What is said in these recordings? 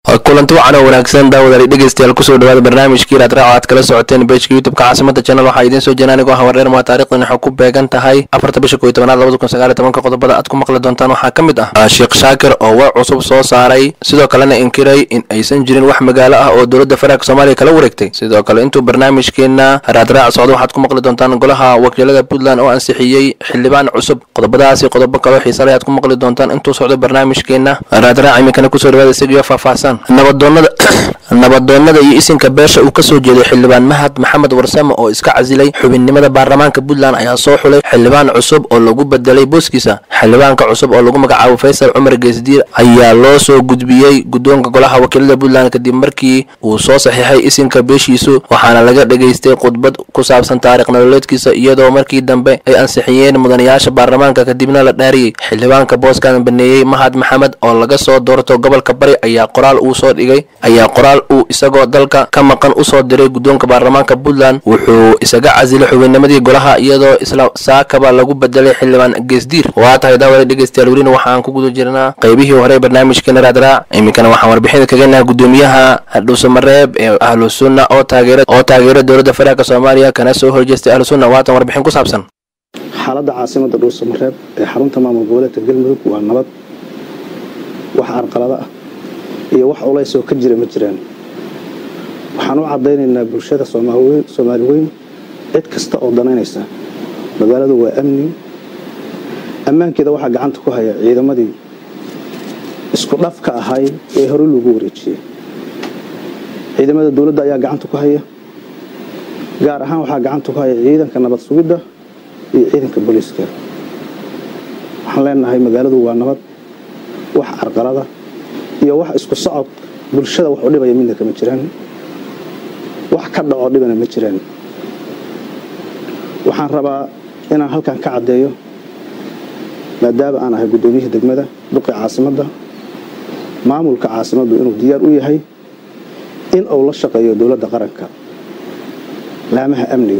kulanti wacan oo wanaagsan daawadaali dhegeystayaal kusoo dhawaada barnaamijkii raadraac aad kala socoteen bejka youtubeka caasimada channel waxaa idiin soo jira anigoo hawareer maa taarikhdan waxay ku beegan tahay afarta bisha koyo tobanaad labada kun sagaal iyo tobanka qodobada aad ku maqli doontaan waxaa ka mid ah sheekh shaakir oo war cusub soo saaray sidoo kalena inkiray in aysan jirin wax magaalo ah oo dowladda federaalk soomaaliya kala wareegtay sidoo kale intuu barnaamijkeena raadraac socdo waxaad ku maqli doontaan golaha wakiilada puntland oo ansixiyey xildhibaan cusub qodobadaasi qodobo kaloo xiisale ayaad ku maqli doontaan intuu socdo barnaamijkeena raadraac iminkana kusoo dhawaada isagiyo faahfaahsan nabadoonada nabadoonnada iyo isinka beesha uu kasoo jeeday xildhibaan mahad maxamed warsame oo iska casilay xubinnimada baarlamaanka puntland ayaa soo xulay xildhibaan cusub oo lagu bedelay booskiisa xildhibaanka cusub oo lagu magacaabo faysal cumar geesdiir ayaa loo soo gudbiyey guddoonka golaha wakiilada puntland kadib markii uu soo saxiixay isinka beeshiisu waxaana laga dhegaystay khudbad ku saabsan taarikh nololeedkiisa iyadoo markii dambe ay ansixiyeen mudanayaasha baarlamaanka kadibna la dhaariyey xildhibaanka booskan baneeyey mahad maxamed oo laga soo doorto gobolka bari ayaa qoraal uu soo dhigay ayaa qoraal uu isagoo dalka ka maqan usoo diray guddoonka baarlamaanka puntland wuxuu isaga casilay xubinnimadii golaha iyadoo isla saakaba lagu bedelay xildhibaan geesdiir waa tahay daawada dhegeystayaal welina waxaan ku guda jirnaa qaybihii hore barnaamijkeena raadraac iminkana waxaan warbixin kaganaha guddoomiyaha dhuusamareeb ee ahlu sunna oo taageera oo taageera dowladda federaalk soomaaliya kana soo horjeestay ahlu sunna waatan warbixin ku saabsan xaaladda caasimada dhuusamareeb ee xarunta maamul goboleedka galmudug waa nabad wax arqalada ah iyo wax culays oo ka jira ma jiraan waxaan u caddaynaynaa bulshada soomaali weyn cid kasta oo danaynaysa magaaladu waa amni ammaankeeda waxaa gacanta ku haya ciidamadii isku dhafka ahay ee hore lagu wareejiyey ciidamada dowladda ayaa gacanta ku haya gaar ahaan waxaa gacanta ku haya ciidanka nabad sugidda iyo ciidanka booliiska waxaan leenahay magaaladu waa nabad wax carqalada iyo wax isku socod bulshada wax u dhibaya midna kama jiraan wax ka dhaco dhibana ma jiraan waxaan rabaa inaan halkan ka caddeeyo maadaama aan ahay guddoomiyihii degmada duqi caasimadda maamulka caasimaddu inuu diyaar u yahay in uu la shaqeeyo dowladda qaranka laamaha amniga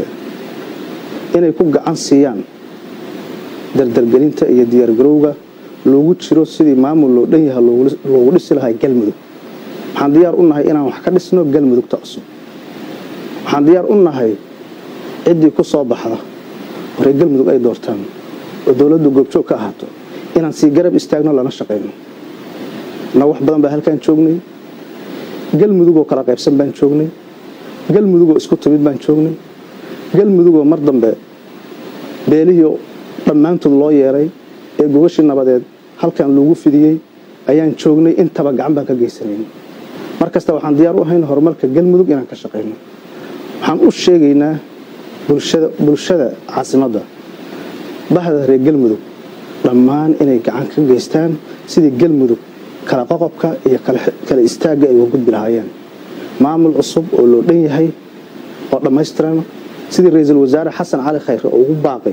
inay ku gacan siiyaan dardargelinta iyo diyaargarowga loogu jiro sidii maamul loo dhan yaha loogu dhisi lahaa galmudug waxaan diyaar u nahay inaan wax ka dhisno galmudugta cusub waxaan diyaar u nahay ciddii ku soo baxda horey galmudug ay doortaan oo dowladdu goobjoog ka ahaato inaan sii garab istaagno lana shaqayno na wax badan baa halkaan joognay galmudugoo kala qaybsan baan joognay galmudugoo isku timid baan joognay galmudugoo mar dambe beelihii dhammaantood loo yeeray ee gogashii nabadeed halkan lagu fidiyey ayaan joognay intaba gacan baan ka geysanayn mar kasta waxaan diyaar u ahayn horumarka galmudug inaan ka shaqayno waxaan u sheegaynaa bulshada caasimadda bahda reer galmudug dhammaan inay gacan ka geystaan sidii galmudug kala qoqobka iyo kala istaagga ay uga gudbi lahaayeen maamul cusub oo loo dhan yahay oo dhammaystiran sidii ra-iisul wasaare xasan cali khayre oo ugu baaqay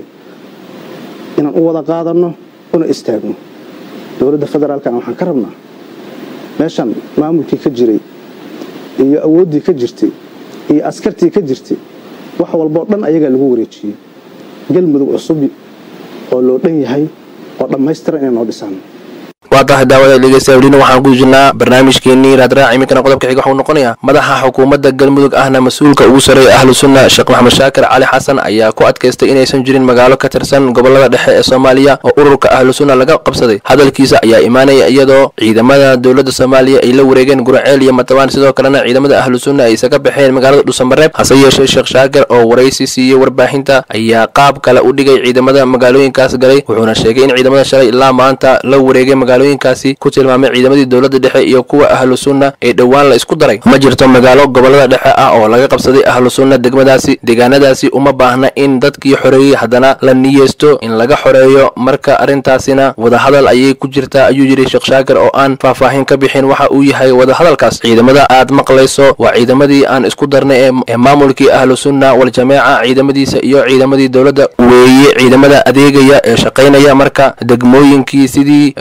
inaan u wada qaadanno una istaagno dowladda federaalkana waxaan ka rabnaa meeshan maamulkii ka jiray iyo awooddii ka jirtay iyo askartii ka jirtay wax walboo dhan ayagaa lagu wareejiyey galmudug cusub oo loo dhan yahay oo dhammaystiran inay noo dhisaan waa tahay daawada dhegeystayaal welina waxaan ku jirnaa barnaamijkeenii raadraac iminkana qodobka xiga waxuu noqonayaa madaxa xukuumadda galmudug ahna mas-uulka ugu sarreeya ahlu sunna sheekh maxamed shaakir cali xasan ayaa ku adkaystay inaysan jirin magaalo ka tirsan gobolada dhexe ee soomaaliya oo ururka ahlu sunna laga qabsaday hadalkiisa ayaa imaanaya iyadoo ciidamada dowladda soomaaliya ay la wareegeen guraceel iyo matabaan sidoo kalena ciidamada ahlu sunna ay isaga baxeen magaalada dhuusamareeb hase yeeshee sheekh shaakir oo waraysi siiyey warbaahinta ayaa qaab kale u dhigay ciidamada magaalooyinkaas galay wuxuuna sheegay in ciidamada shalay ilaa maanta la wareegay magaalooyinkaasi ku tilmaamay ciidamadii dowladda dhexe iyo kuwa ahlu sunna ee dhowaan la isku daray ma jirto magaalo gobolada dhexe ah oo laga qabsaday ahlu sunna degmadaasi deegaanadaasi uma baahna in dadkii xoreeyey haddana la niyeysto in laga xoreeyo marka arrintaasina wadahadal ayay ku jirtaa ayuu yidhi sheekh shaakir oo aan faahfaahin ka bixin waxa uu yahay wadahadalkaas ciidamada aad maqlayso waa ciidamadii aan isku darnay ee maamulkii ahlu sunna wal-jameeca ciidamadiisa iyo ciidamadii dowladda weeye ciidamada adeegaya ee shaqaynaya marka degmooyinkii sidii bay u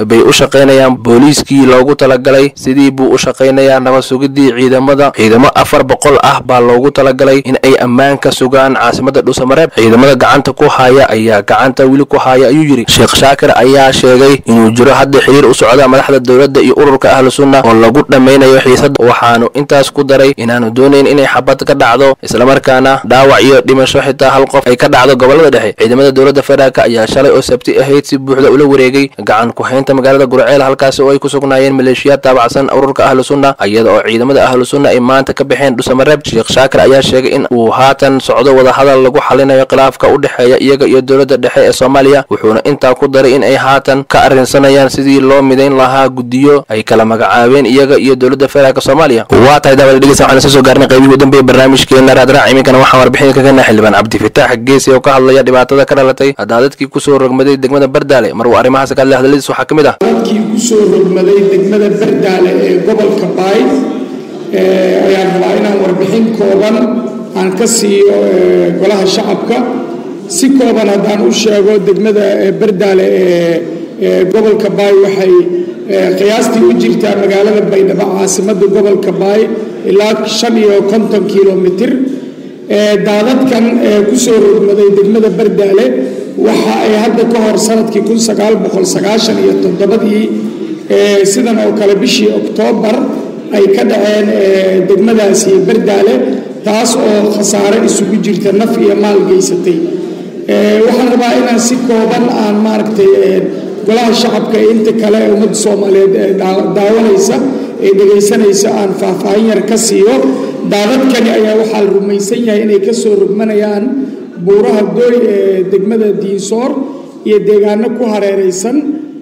shaqaynayaan booliiskii loogu talagalay sidii buu u shaqaynayaa nabad sugidii ciidamada ciidamo afar boqol ah baa loogu talagalay in ay ammaan ka sugaan caasimada dhuusamareeb ciidamada gacanta ku haya ayaa gacanta weli ku haya ayuu yidhi sheekh shaakir ayaa sheegay inuu jiro hadda xiriir u socda madaxda dowladda iyo ururka ahlu sunna oo lagu dhammaynayo xiisada waxaanu intaas ku daray inaanu doonayn inay xabad ka dhacdo islamarkaana dhaawac iyo dhimasho xitaa hal qof ay ka dhacdo gobolada dhexe ciidamada dowladda federaalk ayaa shalay oo sabti ahayd si buuxda ula wareegay gacan ku-haynta magaalada gurceel halkaasi oo ay ku sugnaayeen maleeshiyaad taabacsan ururka ahlu sunna iyada oo ciidamada ahlu sunna ay maanta ka baxeen dhuusamareeb sheekh shaakir ayaa sheegay in uu haatan socdo wadahadal lagu xalinayo khilaafka u dhexeeya iyaga iyo dowladda dhexe ee soomaaliya wuxuuna intaa ku daray in ay haatan ka arrinsanayaan sidii loo midayn lahaa guddiyo ay kala magacaabeen iyaga iyo dowladda federaalk soomaaliya waa tahay daawada dhegeysa waxaan soo gaarnay qaybihii u dambeeyay barnaamijkeena raadraac iminkana waxaan warbixin ka keenay xildhibaan cabdifitaax geesi oo ka hadlaya dhibaatada ka dhalatay daadadkii kusoo rogmaday degmada bardaale mar uu arrimahaas ka hadlay hadaladiis waxaa ka mid ah dadkii kusoo rogmaday degmada bardaale ee gobolka baay ayaan rabaa inaan warbixin kooban aan ka siiyo golaha shacabka si kooban haddaan u sheego degmada bardaale ee gobolka baay waxay qiyaastii u jirtaa magaalada baydhabo caasimadda gobolka baay ilaa shan iyo konton kilomitir daadadkan kusoo rogmaday degmada bardaale waxa ay hadda ka hor sanadkii kun sagaal boqol sagaashan iyo toddobadii sidan oo kale bishii oktoobar ay ka dhaceen degmadaasi bardaale taas oo khasaare isugu jirta naf iyo maal geysatay waxaan rabaa inaan si kooban aan maaragtay golaha shacabka ee inta kale ee ummadda soomaaliyeed ee daawanaysa ee dhegaysanaysa aan faahfaahin yar ka siiyo daadadkani ayaa waxaa la rumaysan yahay inay ka soo rogmanayaan buuraha dooy ee degmada diinsoor iyo deegaano ku hareeraysan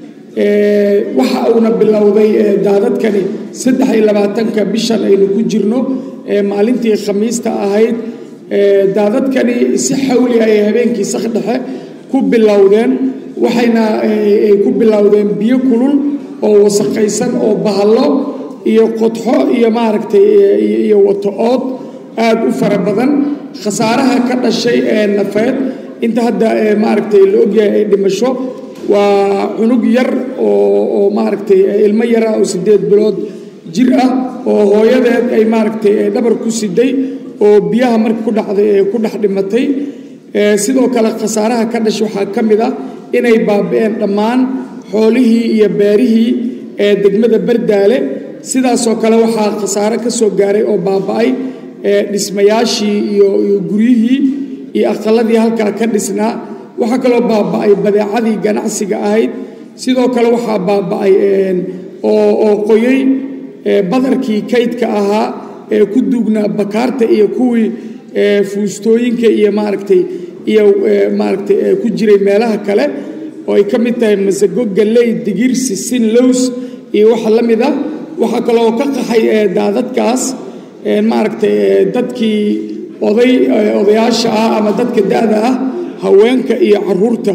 waxa uuna bilowday daadadkani saddex iyo labaatanka bishan aynu ku jirno maalintii khamiista ahayd daadadkani si xawli ay habeenkii sakdhexe ku bilowdeen waxayna ay ku bilowdeen biyo kulul oo wasaqaysan oo bahallo iyo qodxo iyo maaragtay iyo wato-ood aada u fara badan khasaaraha ka dhashay ee nafeed inta hadda maaragtay la ogyahay ay dhimasho waa cunug yar oo oo maaragtay ilmo yara oo siddeed bilood jir ah oo hooyadeed ay maaragtay dhabar ku siday oo biyaha marka ku dhacday ee ku dhex dhimatay sidoo kale khasaaraha ka dhashay waxaa ka mid ah inay baabi'een dhammaan xoolihii iyo beerihii ee degmada bardaale sidaasoo kale waxaa khasaare ka soo gaaray oo baaba'ay dhismayaashii iyo iyo guryihii iyo aqaladii halkaa ka dhisnaa waxaa kaloo baaba'ay badeecadii ganacsiga ahayd sidoo kale waxaa baaba'ay oo oo qoyey badarkii kaydka ahaa ee ku duugnaa bakaarta iyo kuwii fuustooyinka iyo maaragtay iyo maaragtay ku jiray meelaha kale oo ay ka mid tahay masago galley digir sisin lows iyo waxa la mid ah waxaa kaloo ka qaxay daadadkaas maaragtay dadkii oday odayaasha ah ama dadka da-da ah haweenka iyo caruurta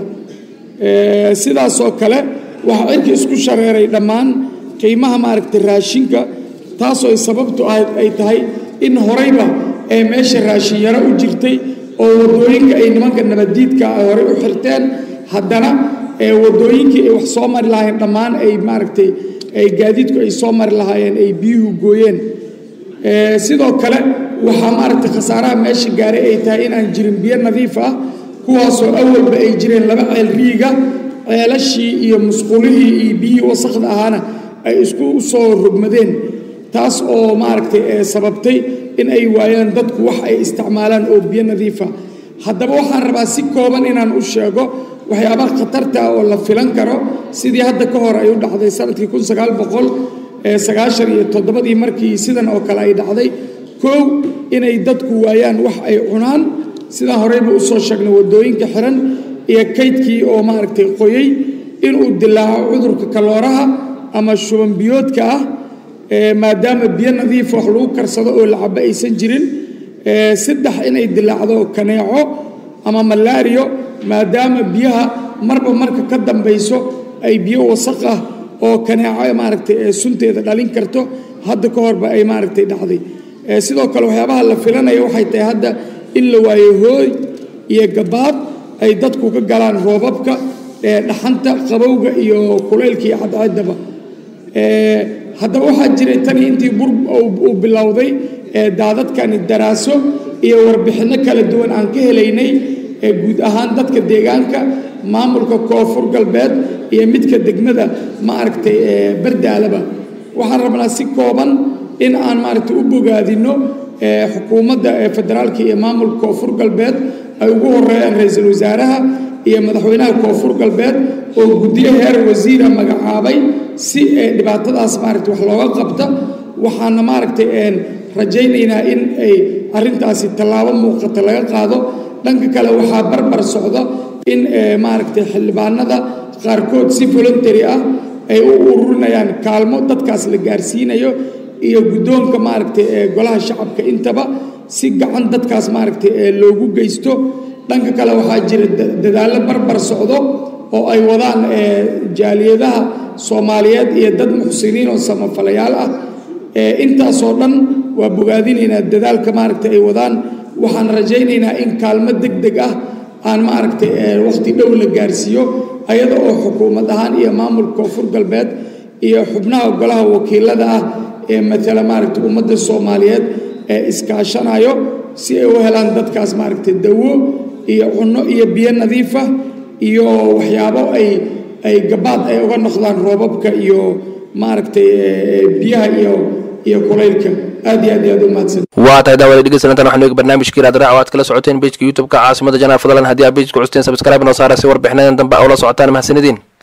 sidaasoo kale waxaa cirka isku shareeray dhammaan qiimaha maaragtay raashinka taasoo ay sababtu ay tahay in horeyba ee meesha raashin yaro u jirtay oo waddooyinka ay nimanka nabaddiidka ay horey u xirteen haddana waddooyinkii ay wax soo mari lahaayeen dhammaan ay maaragtay ay gaadiidku ay soo mari lahaayeen ay biyuhu gooyeen sidoo kale waxaa maaragtay khasaaraha meesha gaaray ay tahay inaan jirin biyo nadiif ah kuwaasoo awalba ay jireen laba ceel riiga ceelashii iyo musqulihii iyo biyihii wasakda ahaana ay isku soo rogmadeen taas oo maaragtay sababtay in ay waayaan dadku wax ay isticmaalaan oo biyo nadiifa haddaba waxaan rabaa si kooban inaan u sheego waxyaabaha khatarta oo la filan karo sidii hadda ka hor ay u dhacday sanadkii kun sagaal boqol sagaashan iyo toddobadii markii sidan oo kale ay dhacday kow inay dadku waayaan wax ay cunaan sidaan horeyba usoo sheegnay waddooyinka xiran iyo kaydkii oo maaragtay qoyey inuu dilaaco cudurka kalooraha ama shuban biyoodka ah maadaama biyo nadiif wax lagu karsado oo la cabo aysan jirin saddex inay dilaacdo kaneeco ama malaariyo maadaama biyaha marba marka ka dambayso ay biyo wasaq ah oo kaneeco maaragtay sunteeda dhalin karto hadda ka horba ay maaragtay dhacday sidoo kale waxyaabaha la filanaya waxay tahay hadda in la waayo hooy iyo gabaad ay dadku ka galaan roobabka dhaxanta qabowga iyo kulaylka iyo cadceeddaba haddaba waxaa jiray tani intii bur uu bilowday daadadkani daraaso iyo warbixinno kala duwan aan ka helaynay guud ahaan dadka deegaanka maamulka koonfur galbeed iyo midka degmada ma aragtay bardaalaba waxaan rabnaa si kooban in aan maaragtay u bogaadino xukuumadda federaalka iyo maamulka koonfur galbeed ay ugu horeeyaan ra-iisul wasaaraha iyo madaxweynaha koonfur galbeed oo guddiyo heer wasiira magacaabay si dhibaatadaas maaragtay wax looga qabta waxaana maaragtay rajaynaynaa in ay arrintaasi tallaabo muuqata laga qaado dhanka kale waxaa barbar socda in maaragtay xildhibaanada qaarkood si voluntary ah ay u ururinayaan kaalmo dadkaas la gaarsiinayo iyo guddoonka maaragtay ee golaha shacabka intaba si gacan dadkaas maaragtay ee loogu geysto dhanka kale waxaa jira dadaallo barbar socdo oo ay wadaan jaaliyadaha soomaaliyeed iyo dad muxsiniin oo samafalayaal ah intaasoo dhan waa bogaadinaynaa dadaalka maaragtay ay wadaan waxaan rajaynaynaa in kaalmo deg deg ah aan maaragtay wakhti dhow la gaarsiiyo ayada oo xukuumad ahaan iyo maamulka koonfur galbeed iyo xubnaha golaha wakiilada ah ee matala maaragtay ummadda soomaaliyeed ee iskaashanayo si ay u helaan dadkaas maaragtay dawo iyo cunno iyo biyo nadiifa iyo waxyaabo ay ay gabaad ay uga noqdaan roobabka iyo maaragtay biyaha iyo iyo kulaylka aad iyo aad iyo aad u mahadsan waa tahay daawada dhegeysanantan waxanu eegi barnaamijkii raadraac oo aad kala socoteen bejka youtube-ka caasimada janaa fadlan haddii aad bejka custeen subscribe noo saara si warbixinadan dambe aa ula socotaan mahadsanidin